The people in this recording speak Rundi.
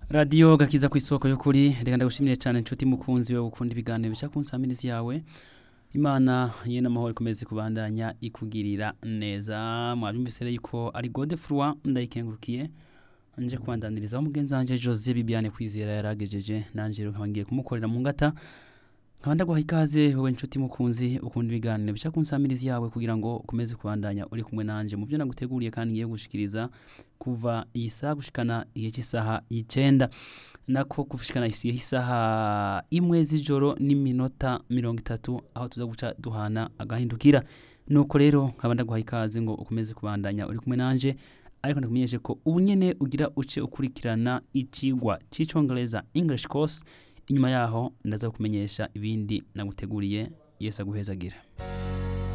radiyo gakiza ku isoko y'ukuri reka ndagushimire cyane inshuti mukunzi we gukunda ibiganiro bica ku nsamirizi yawe imana ye n'amahoro ikomeze kubandanya ikugirira neza mwabyumvise rero yuko ari gode furwa ndayikengurukiye nje kubandanirizaho mugenzi wanjye jose bibiane kwizera yaragejeje nanjye rero nkaba ngiye kumukorera mu ngata nkaba ndaguha ikaze wowe inshuti mukunzi ukunda ibiganiro bica ku nsamirizi yawe kugira ngo ukomeze kubandanya uri kumwe nanje mu byo naguteguriye kandi ngiye gushikiriza kuva iyi saha gushikana igihe cy'isaha y'icenda nako gushikana igihe cy'isaha imwe z'ijoro n'iminota mirongo itatu aho tuza guca duhana agahindukira nuko rero nkaba ndaguha ikaze ngo ukomeze kubandanya uri kumwe nanje ariko ndakumenyeshe ko ubu nyene ugira uce ukurikirana icigwa c'icongereza english course inyuma yaho ndaza kumenyesha ibindi naguteguriye yesu aguhezagira